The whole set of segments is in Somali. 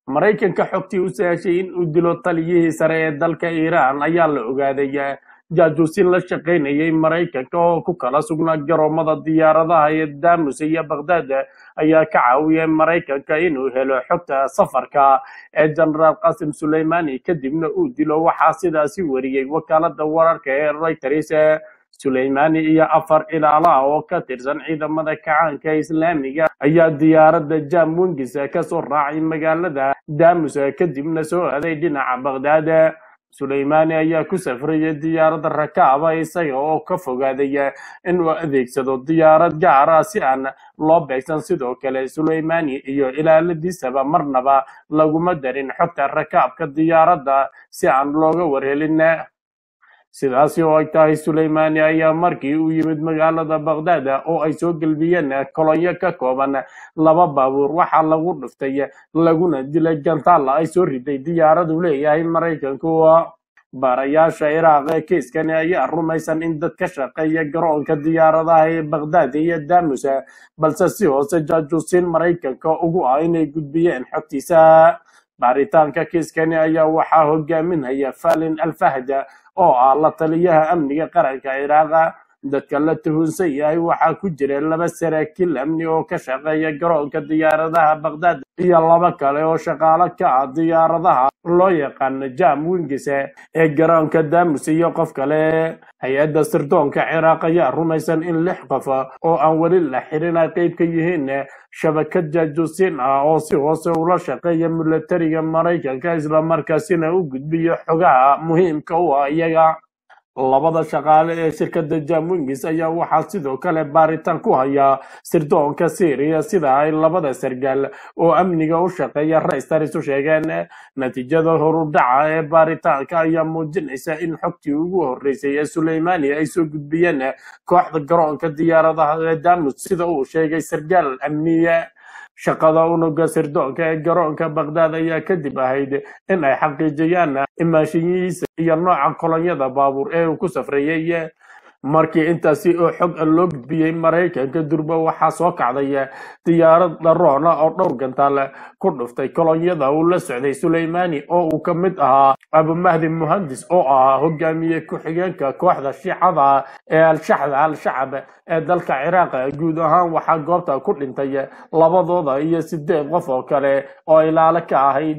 maraykanka xogtii u sahashay in uu dilo taliyihii sare ee dalka iiraan ayaa la ogaaday jaajuusin la shaqaynayay maraykanka oo ku kala sugnaa garoomada diyaaradaha ee damus iyo baghdad ayaa ka caawiyay maraykanka inuu helo xogta safarka ee jenaraal qasim suleymani kadibna uu dilo waxaa sidaasi wariyey wakaalada wararka ee reuters suleymani iyo afar ilaalaha oo ka tirsan ciidamada kacaanka islaamiga ayaa diyaaradda jam wengis kasoo raacay magaalada damus kadibna soo aaday dhinaca baghdad suleymani ayaa ku safrayay diyaaradda rakaaba isaga oo ka fogaaday inuu adeegsado diyaarad gaar ah si aan loo beegsan sidoo kale suleymani iyo ilaaladiisaba marnaba laguma darin xogta rakaabka diyaaradda si aan looga warhelin sidaasi oo ay tahay suleymani ayaa markii uu yimid magaalada baghdad oo ay soo gelbiyeen kolonyo ka kooban laba baabuur waxaa lagu dhuftay laguna dilay gantaalla ay soo riday diyaaradu leeyahay maraykanku baarayaasha iraaq ee kiiskani ayaa rumaysan in dad ka shaqeeya garoonka diyaaradaha ee baghdad iyo damus balse si hoose jaajuusiin maraykanka ugu ah inay gudbiyeen xogtiisa baaritaanka kiiskani ayaa waxaa hogaaminaya falin alfahda oo ah la taliyaha amniga qaranka ciraaqa dadka la tuhunsan yahay waxaa ku jira laba saraakiil amni oo ka shaqeeya garoonka diyaaradaha baghdad iyo laba kale oo shaqaalo ka ah diyaaradaha loo yaqaano jam wingis ee garoonka damus iyo qof kale hay-adda sirdoonka ciraaq ayaa rumaysan in lix qof oo aan weli la xirin ay qeyb ka yihiin shabakad jaajuusiin ah oo si hoose ula shaqeeya milatariga maraykanka islamarkaasina u gudbiyo xogaha muhiimka u ah iyaga labada shaqaale ee shirkadda jamwingis ayaa waxaa sidoo kale baaritaan ku haya sirdoonka syria sida ay labada sargaal oo amniga u shaqeeya reysters u sheegeen natiijada horudhaca ee baaritaanka ayaa muujinaysa in xogtii ugu horeysay ee suleymani ay soo gudbiyeen kooxda garoonka diyaaradaha ee damus sida uu sheegay sargaal amniye shaqada unuga sirdoonka ee garoonka baghdad ayaa kadib ahayd in ay xaqiijiyaan imaanshiyihiisa iyo nooca kolonyada baabuur ee uu ku safreeyey markii intaasi oo xog ah loo gudbiyey maraykanka durba waxaa soo kacday diyaarad dharoona oo dhowr gantaal ku dhuftay kolonyada uu la socday suleymani oo uu ka mid ahaa abumahdi muhandis oo ahaa hogaamiye ku-xigeenka kooxda shiicada ee al-shaxda al-shacab ee dalka ciraaq guud ahaan waxaa goobta ku dhintay labadooda iyo sideed qof oo kale oo ilaalo ka ahayd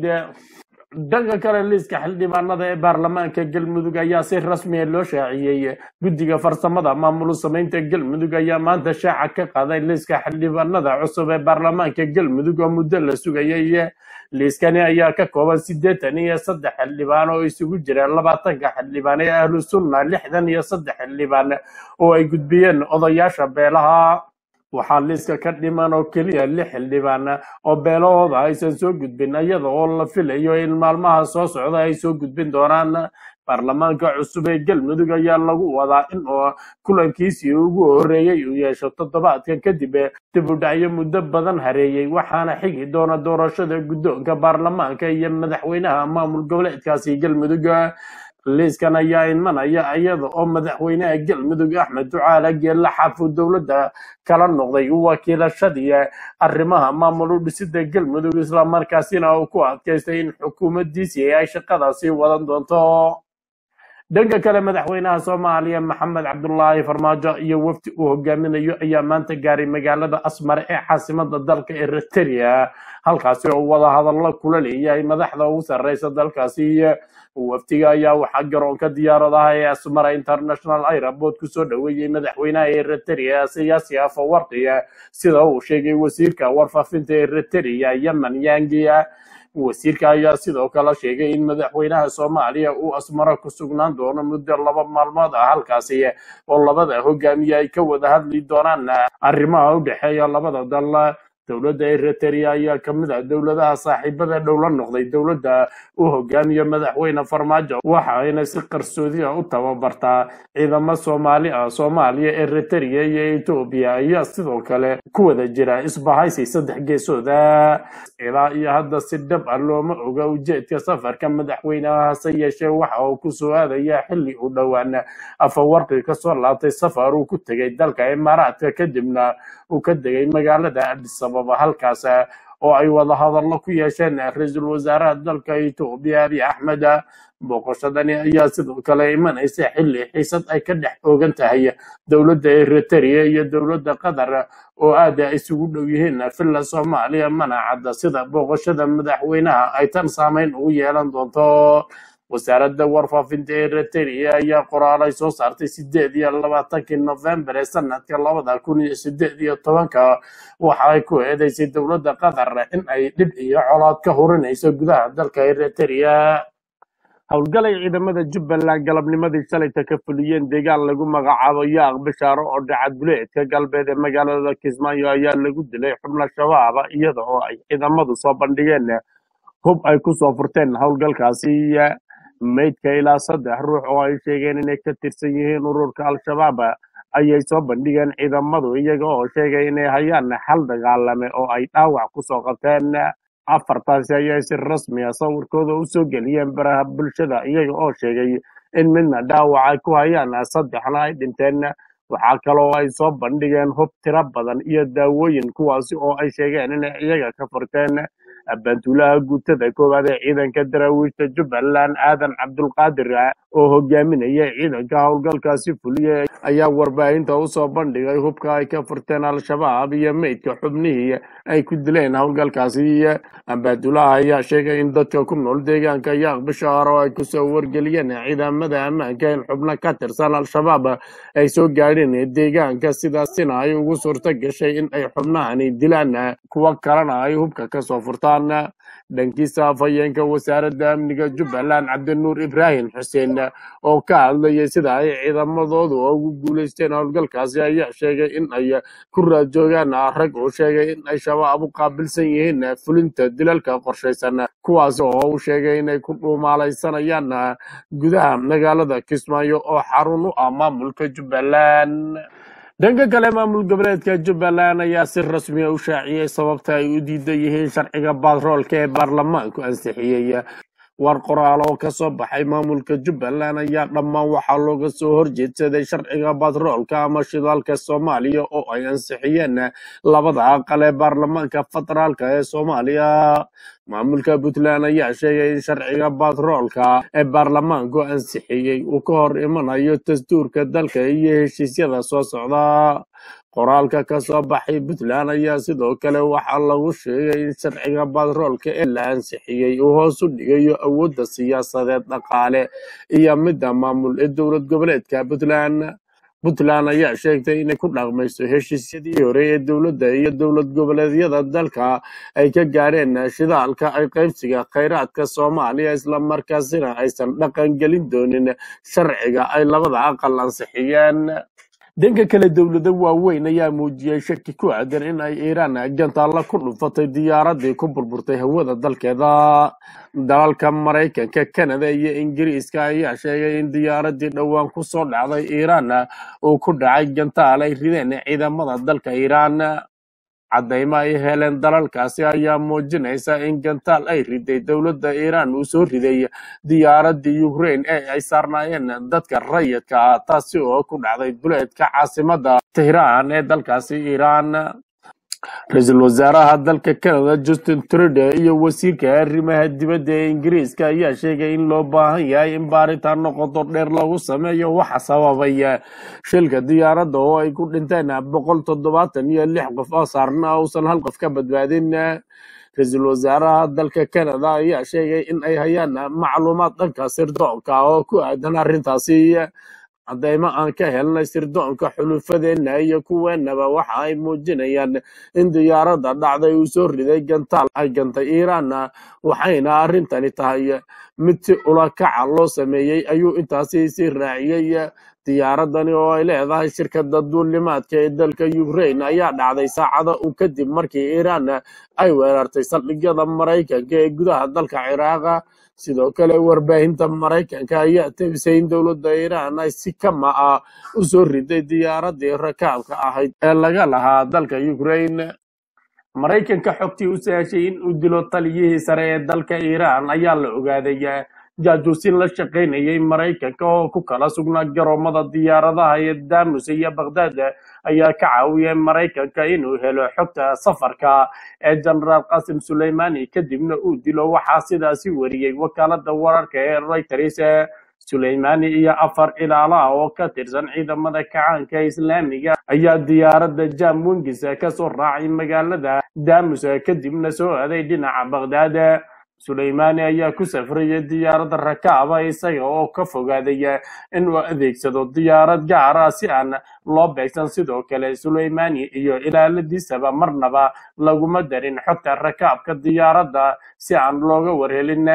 dhanka kale liiska xildhibaanada ee baarlamaanka galmudug ayaa si rasmiya loo shaaciyey guddiga farsamada maamul samaynta galmudug ayaa maanta shaaca ka qaaday liiska xildhibaanada cusub ee baarlamaanka galmudug oo muddo la sugayay liiskani ayaa ka kooban siddeetan iyo saddex xildhibaan oo isugu jira labaatanka xildhibaan ee ahlu sunna lixdan iyo saddex xildhibaan oo ay gudbiyeen odayaasha beelaha waxaa liiska ka dhiman oo keliya lix xildhibaan oo beelahooda aysan soo gudbin iyada oo la filayo in maalmaha soo socda ay soo gudbin doonaan baarlamaanka cusub ee galmudug ayaa lagu wadaa in uu kulankiisii ugu horeeyey uu yeesho toddobaadkan kadib dib u dhacyo muddo badan hareeyey waxaana xigi doona doorashada guddoonka baarlamaanka iyo madaxweynaha maamul goboleedkaasi galmudug liiskan ayaa imanaya iyada oo madaxweynaha galmudug axmed ducaale geella xaafuu dowladda kala noqday wakiilashadii arrimaha maamul u dhisida galmudug islamarkaasina uu ku adkaystay in xukuumaddiisii ay shaqadaasi wadan doonto dhanka kale madaxweynaha soomaaliya maxamed cabdulaahi farmaajo iyo wafdi uu hogaaminayo ayaa maanta gaaray magaalada asmar ee caasimada dalka eritrea halkaasi oo wadahadallo kula leeyahay madaxda ugu sarreysa dalkaasi wafdiga ayaa waxaa garoonka diyaaradaha ee asmara international airport kusoo dhoweeyey madaxweynaha eritrea siyaasi afawarqi sida uu sheegay wasiirka warfaafinta eritrea yemen yangia wasiirka ayaa sidoo kale sheegay in madaxweynaha soomaaliya uu asmaro ku sugnaan doono muddo laba maalmood ah halkaasi oo labada hogaamiye ay ka wada hadli doonaan arrimaha u dhexeeya labada dal dowladda eritrea ayaa ka mid ah dowladaha saaxiibada dhow la noqday dowladda u hogaamiya madaxweyne farmaajo waxayna si qarsoodi ah u tababartaa ciidamo soomaali ah soomaaliya eritrea iyo etoobiya ayaa sidoo kale ku wada jira isbahaysi saddex geesooda ilaa iyo hadda si dhab ah looma oga ujeedka safarka madaxweynaha hase yeeshee waxa uu ku soo aadaya xilli u dhowaan afawarqi kasoo laabtay safar uu ku tegay dalka imaaraadka kadibna uu ka degay magaalada adis ababa halkaas oo ay wada hadallo ku yeesheen ra-iisul wasaaraha dalka etoobiya abiy axmed booqashadani ayaa sidoo kale imanaysa xilli xiisad ay ka dhex oogan tahay dowladda eritrea iyo dowladda qatar oo aad isugu dhow yihiin filla soomaaliya mana cadda sida booqashada madaxweynaha ay tan saameyn ugu yeelan doonto wasaaradda warfaafinta eritrea ayaa qoraalay soo saartay sideed iyo labaatankii nofembar ee sanadka labada kun iyo sideed iyo tobanka waxa ay ku eedeysay dowladda qatar in ay dhib iyo colaad ka hurinayso gudaha dalka eritrea howlgalay ciidamada jubbaland galabnimadii shalayta ka fuliyeen deegaan lagu magacaabo yaaq bishaaro oo dhacad buleedka galbeed ee magaalada kismaayo ayaa lagu dilay xubno shabaaba iyada oo ay ciidamadu soo bandhigeen hub ay ku soo furteen howlgalkaasi meydka ilaa saddex ruux oo ay sheegeen inay ka tirsan yihiin ururka al-shabaab ayay soo bandhigeen ciidamadu iyaga oo sheegay inay hayaan xal dagaalame oo ay dhaawac kusoo qabteen afartaasi ayay si rasmi a sawirkooda u soo geliyeen baraha bulshada iyaga oo sheegay in midna dhaawac ay ku hayaan saddexna ay dhinteen waxaa kaloo ay soo bandhigeen hub tiro badan iyo daawooyin kuwaasi oo ay sheegeen inay iyaga ka furteen abaantuulaha guutada koowaad ee ciidanka daraawiishta jubbaland aadan cabdulqaadir oo hogaaminaya ciidanka howlgalkaasi fuliya ayaa warbaahinta usoo bandhigay hubka ay ka furteen al-shabaab iyo meydka xubnihii ay ku dileen howlgalkaasi abaantuulaha ayaa sheegay in dadka ku nool deegaanka yaaq bishaar oo ay kusoo wargeliyeen ciidamada ammaanka in xubno ka tirsan al-shabaab ay soo gaadheen deegaanka sidaasina ay ugu suurto gashay in ay xubnahani dilaan kuwo kalena ay hubka kasoo furtaan dhankiisa afhayeenka wasaaradda amniga jubbaland cabdinuur ibraahim xuseen oo ka hadlayay sida ay ciidamadoodu ugu guuleysteen howlgalkaasi ayaa sheegay in ay ku raadjoogaan rag uu sheegay in ay shabaab u qaabilsan yihiin fulinta dilalka qorshaysan kuwaas oo uu sheegay inay ku dhuumaalaysanayaan gudaha magaalada kismaayo oo xarun u ah maamulka jubbaland dhanka kale maamul goboleedka jubbaland ayaa si rasmi a u shaaciyey sababta ay u diidan yihiin sharciga batroolka ee baarlamaanku ansixiyey war qoraal oo ka soo baxay maamulka jubbaland ayaa dhammaan waxaa looga soo horjeedsaday sharciga batroolka ama shidaalka soomaaliya oo ay ansixiyeen labada aqal ee baarlamaanka federaalka ee soomaaliya maamulka puntland ayaa sheegay in sharciga batroolka ee baarlamaanku ansixiyey uu ka hor imanayo dastuurka dalka iyo heshiisyada soo socda qoraalka ka soo baxay puntland ayaa sidoo kale waxaa lagu sheegay in sharciga batroolka ee la ansixiyey uu hoos u dhigayo awoodda siyaasadeed dhaqaale iyo midda maamul ee dowlad goboleedka puntland puntland ayaa sheegtay inay ku dhaqmayso heshiisyadii hore ee dowladda iyo dowlad goboleedyada dalka ay ka gaadheen shidaalka ay qaybsiga khayraadka soomaaliya islamarkaasina aysan dhaqan gelin doonin sharciga ay labada aqal ansixiyeen dhanka kale dowlado waaweyn ayaa muujiyey shaki ku aadan in ay iiraan gantaalla ku dhufatay diyaaradii ku burburtay hawada dalkeeda dalalka maraykanka kanada iyo ingiriiska ayaa sheegay in diyaaradii dhowaan ku soo dhacday iiraan uu ku dhacay gantaal ay rideen ciidamada dalka iiraan caddaymo ay heleen dalalkaasi ayaa muujinaysa in gantaal ay riday dowladda iiraan uu soo riday diyaaradii ukraine ee ay saarnaayeen dadka rayidka ah taasi oo ku dhacday duleedka caasimadda tehraan ee dalkaasi iiraan ra-iisul wasaaraha dalka canada justin trudeau iyo wasiirka arrimaha dibadda ee ingiriiska ayaa sheegay in loo baahan yahay in baaritaano qoto dheer lagu sameeyo waxa sababay shilka diyaaradda oo ay ku dhinteen boqol toddobaatan iyo lix qof oo saarna uusan hal qof ka badbaadin ra-iisul wasaaraha dalka canada ayaa sheegay in ay hayaan macluumaad dhanka sirdoonka oo ku aadan arrintaasi caddaymo aan ka helnay sirdoonka xulufadeena iyo kuweenaba waxa ay muujinayaan in diyaaradda dhacday uu soo riday gantaal ay gantay iiraan waxayna arrintani tahay mid si ulakaca loo sameeyey ayuu intaasi sii raaciyey diyaaradani oo ay leedahay shirkadda duulimaadka ee dalka ukraine ayaa dhacday saacada u kadib markii iiraan ay weerartay saldhigyada maraykanka ee gudaha dalka ciraaqa sidoo kale warbaahinta maraykanka ayaa tabisay in dowladda iiraan ay si kama ah u soo riday diyaaradii rakaabka ahayd ee laga lahaa dalka ukraine maraykanka xogtii u sahashay in uu dilo taliyihii sare ee dalka iiraan ayaa la ogaaday jaajuusin la shaqaynayay maraykanka oo ku kala sugnaa garoomada diyaaradaha ee damus iyo baghdad ayaa ka caawiyay maraykanka inuu helo xogta safarka ee genaraal qasim suleymani kadibna uu dilo waxaa sidaasi wariyey wakaalada wararka ee reuters suleymani iyo afar ilaala ah oo ka tirsan ciidamada kacaanka islaamiga ayaa diyaaradda jam wingis kasoo raacay magaalada damus kadibna soo aaday dhinaca baghdad suleymani ayaa ku safrayay diyaaradda rakaaba isaga oo ka fogaaday inuu adeegsado diyaarad gaar ah si aan loo beegsan sidoo kale suleymani iyo ilaaladiisaba marnaba laguma darin xogta rakaabka diyaaradda si aan looga warhelin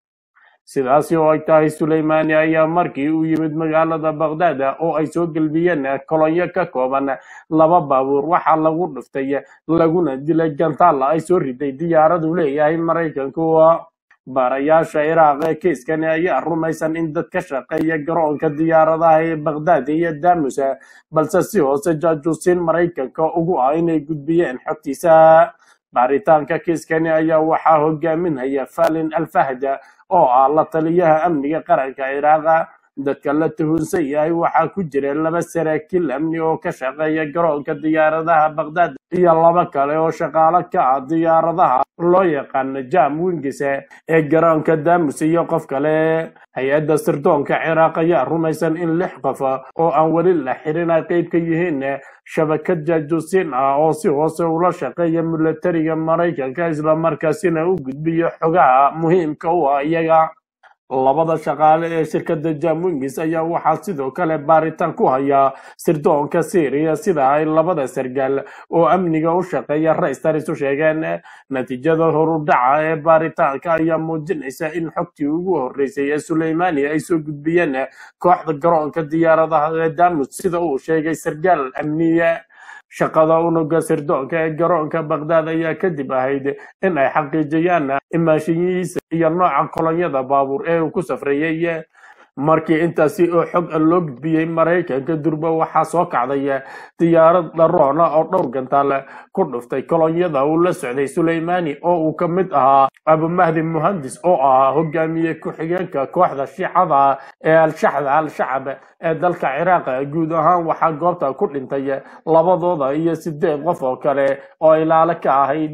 sidaasi oo ay tahay suleymani ayaa markii uu yimid magaalada baghdad oo ay soo gelbiyeen kolonyo ka kooban laba baabuur waxaa lagu dhuftay laguna dilay gantaalla ay soo riday diyaaradu leeyahay maraykanku baarayaasha ciraaq ee kiiskani ayaa rumaysan in dad ka shaqeeya garoonka diyaaradaha ee baghdad iyo damus balse si hoose jaajuusiin maraykanka ugu ah inay gudbiyeen xogtiisa baaritaanka kiiskani ayaa waxaa hogaaminaya falin alfahda oo ah la taliyaha amniga qaranka ciraaqa dadka la tuhunsan yahay waxaa ku jira laba saraakiil amni oo ka shaqeeya garoonka diyaaradaha baghdad iyo laba kale oo shaqaalo ka ah diyaaradaha loo yaqaano jam wingis ee garoonka damus iyo qof kale hay-adda sirdoonka ciraaq ayaa rumaysan in lix qof oo aan weli la xirin ay qeyb ka yihiin shabakad jaajuusiin ah oo si hoose ula shaqeeya milatariga maraykanka islamarkaasina u gudbiyo xogaha muhiimka u ah iyaga labada shaqaale ee shirkadda jamwingis ayaa waxaa sidoo kale baaritaan ku haya sirdoonka syriya sida ay labada sargaal oo amniga u shaqeeya reysters u sheegeen natiijada horudhaca ee baaritaanka ayaa muujinaysa in xogtii ugu horeysay ee suleymani ay soo gudbiyeen kooxda garoonka diyaaradaha ee damus sida uu sheegay sargaal amniye shaqada unuga sirdoonka ee garoonka baghdad ayaa kadib ahayd in ay xaqiijiyaan imaashiyihiisa iyo nooca kolonyada baabuur ee uu ku safrayey markii intaasi oo xog a loo gudbiyey maraykanka durba waxaa soo kacday diyaarad dharoona oo dhowr gantaal ku dhuftay kolonyada uu la socday suleymani oo uu ka mid ahaa abumahdi muhandis oo ahaa hogaamiye ku-xigeenka kooxda shiicada ee al-shaxda al-shacab ee dalka ciraaq guud ahaan waxaa goobta ku dhintay labadooda iyo sideed qof oo kale oo ilaalo ka ahayd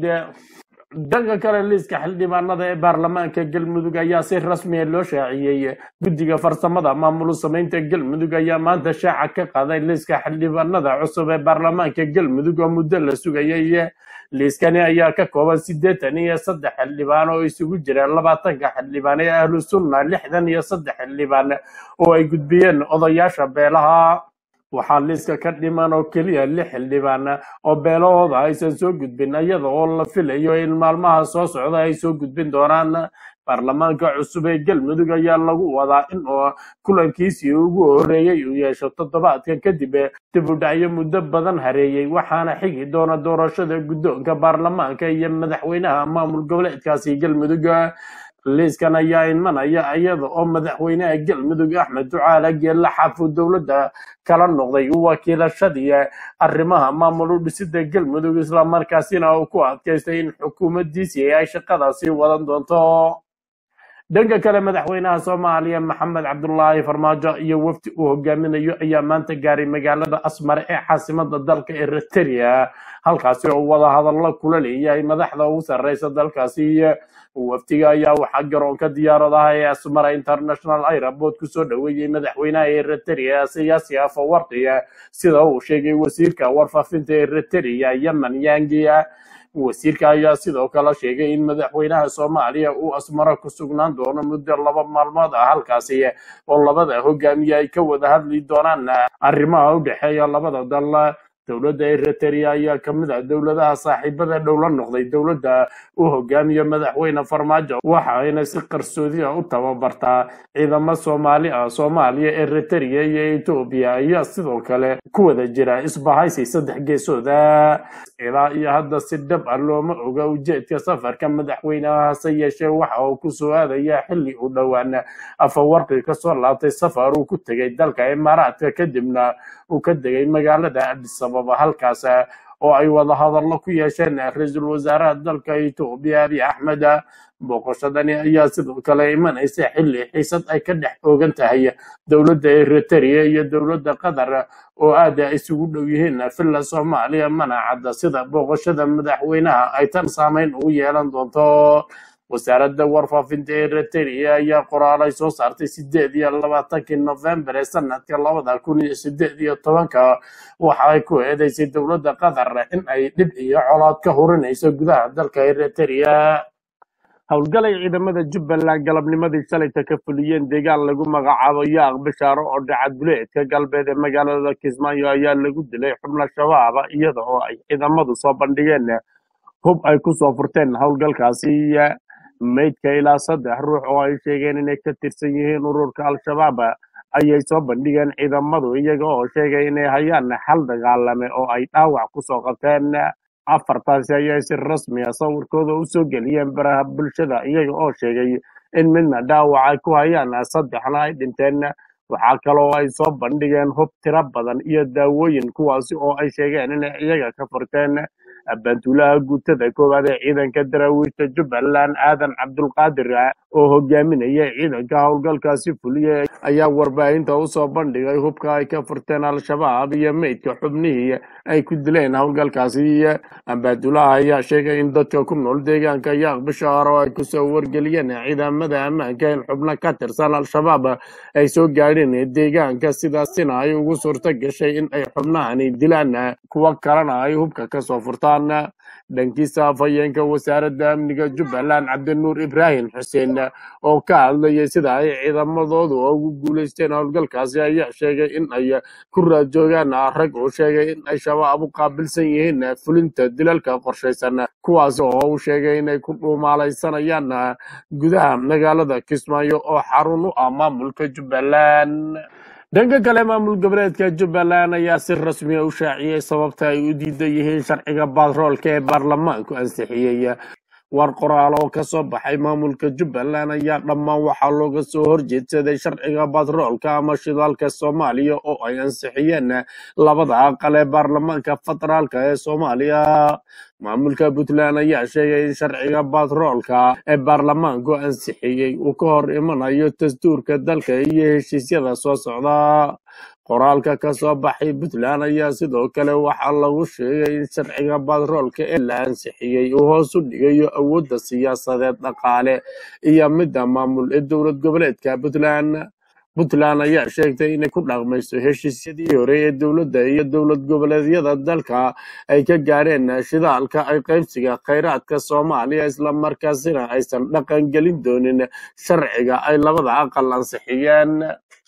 dhanka kale liiska xildhibaanada ee baarlamaanka galmudug ayaa si rasmiya loo shaaciyey guddiga farsamada maamul samaynta galmudug ayaa maanta shaaca ka qaaday liiska xildhibaanada cusub ee baarlamaanka galmudug oo muddo la sugayay liiskani ayaa ka kooban siddeetan iyo saddex xildhibaan oo isugu jira labaatanka xildhibaan ee ahlu sunna lixdan iyo saddex xildhibaan oo ay gudbiyeen odayaasha beelaha waxaa liiska ka dhiman oo keliya lix xildhibaan oo beelahooda aysan soo gudbin iyada oo la filayo in maalmaha soo socda ay soo gudbin doonaan baarlamaanka cusub ee galmudug ayaa lagu wadaa in oo kulankiisii ugu horeeyey uu yeesho toddobaadkan kadib dib u dhacyo muddo badan hareeyey waxaana xigi doona doorashada guddoonka baarlamaanka iyo madaxweynaha maamul goboleedkaasi galmudug liiskan ayaa imanaya iyada oo madaxweynaha galmudug axmed ducaale geella xaafuu dowladda kala noqday wakiilashadii arrimaha maamul u dhisida galmudug islamarkaasina uu ku adkaystay in xukuumaddiisii ay shaqadaasi wadan doonto dhanka kale madaxweynaha soomaaliya maxamed cabdulaahi farmaajo iyo wafdi uu hogaaminayo ayaa maanta gaaray magaalada asmar ee caasimada dalka eritrea halkaasi oo wada hadallo kula leeyahay madaxda ugu sarreysa dalkaasi wafdiga ayaa waxaa garoonka diyaaradaha ee asmara international airport kusoo dhoweeyey madaxweynaha eritrea siyaasi afawarqi sida uu sheegay wasiirka warfaafinta eritrea yemen yangia wasiirka ayaa sidoo kale sheegay in madaxweynaha soomaaliya uu asmaro ku sugnaan doono muddo laba maalmood ah halkaasi oo labada hogaamiye ay ka wada hadli doonaan arrimaha u dhexeeya labada dal dowladda eritrea ayaa ka mid ah dowladaha saaxiibada dhow la noqday dowladda uu hogaamiyo madaxweyne farmaajo waxa ayna si qarsoodi ah u tababartaa ciidamo soomaali ah soomaaliya eritrea iyo etoobiya ayaa sidoo kale ku wada jira isbahaysi saddex geesooda ilaa iyo hadda si dhab ah looma oga ujeedka safarka madaxweynaha hase yeeshee waxa uu ku soo aadaya xilli u dhowaan afawarqi kasoo laabtay safar uu ku tegay dalka imaaraadka kadibna uu ka degay magaalada adis ababa halkaas oo ay wada hadallo ku yeesheen ra-iisul wasaaraha dalka etoobiya abiy axmed booqashadani ayaa sidoo kale imanaysa xilli xiisad ay ka dhex oogan tahay dowladda eritrea iyo dowladda qatar oo aada isugu dhow yihiin villa soomaaliya mana cadda sida booqashada madaxweynaha ay tan saameyn ugu yeelan doonto wasaaradda warfaafinta eritrea ayaa qoraalay soo saartay sideed iyo labaatankii nofembar ee sanadka labada kun iyo sideed iyo tobanka waxa ay ku eedeysay dowladda qatar in ay dhib iyo colaad ka hurinayso gudaha dalka eritrea howlgalay ciidamada jubbaland galabnimadii shalayta ka fuliyeen deegaan lagu magacaabo yaaq bishaaro oo dhacad buleedka galbeed ee magaalada kismaayo ayaa lagu dilay xubno shabaaba iyada oo ay ciidamadu soo bandhigeen hub ay ku soo furteen howlgalkaasi meydka ilaa saddex ruux oo ay sheegeen inay ka tirsan yihiin ururka al-shabaab ayay soo bandhigeen ciidamadu iyaga oo sheegay inay hayaan xal dagaalame oo ay dhaawac kusoo qabteen afartaasi ayay si rasmi ah sawirkooda u soo geliyeen baraha bulshada iyaga oo sheegay in midna dhaawac ay ku hayaan saddexna ay dhinteen waxaa kaloo ay soo bandhigeen hub tiro badan iyo daawooyin kuwaasi oo ay sheegeen inay iyaga ka furteen bantuulaha guutada koowaad ee ciidanka daraawiishta jubbaland aadan cabdulqaadir oo hogaaminaya ciidanka howlgalkaasi fuliyay ayaa warbaahinta usoo bandhigay hubka ay ka furteen al-shabaab iyo meydka xubnihii ay ku dileen howlgalkaasi bantuulaha ayaa sheegay in dadka ku nool deegaanka yaaq bishaar oo ay kusoo wargeliyeen ciidamada ammaanka in xubno ka tirsan al-shabaab ay soo gaadheen deegaanka sidaasina ay ugu suurto gashay in ay xubnahani dilaan kuwo kalena ay hubka kasoo furtaan dhankiisa afhayeenka wasaaradda amniga jubbaland cabdinuur ibraahim xuseen oo ka hadlayay sida ay ciidamadoodu ugu guuleysteen howlgalkaasi ayaa sheegay in ay ku raajoogaan rag uu sheegay in ay shabaab u qaabilsan yihiin fulinta dilalka qorshaysan kuwaas oo uu sheegay inay ku dhuumaalaysanayaan gudaha magaalada kismaayo oo xarun u ah maamulka jubbaland dhanka kale maamul goboleedka jubbaland ayaa si rasmi ah u shaaciyey sababta ay u diidan yihiin sharciga batroolka ee baarlamaanku ansixiyey war qoraal oo ka soo baxay maamulka jubbaland ayaa dhammaan waxaa looga soo horjeedsaday sharciga batroolka ama shidaalka soomaaliya oo ay ansixiyeen labada aqal ee baarlamaanka federaalka ee soomaaliya maamulka puntland ayaa sheegay in sharciga batroolka ee baarlamaanku ansixiyey uu ka hor imanayo dastuurka dalka iyo heshiisyada soo socda qoraalka ka soo baxay puntland ayaa sidoo kale waxaa lagu sheegay in sharciga batroolka ee la ansixiyey uu hoos u dhigayo awoodda siyaasadeed dhaqaale iyo midda maamul ee dowlad goboleedka puntland puntland ayaa sheegtay inay ku dhaqmayso heshiisyadii hore ee dowladda iyo dowlad goboleedyada dalka ay ka gaadheen shidaalka ay qaybsiga khayraadka soomaaliya islamarkaasina aysan dhaqan gelin doonin sharciga ay labada aqal ansixiyeen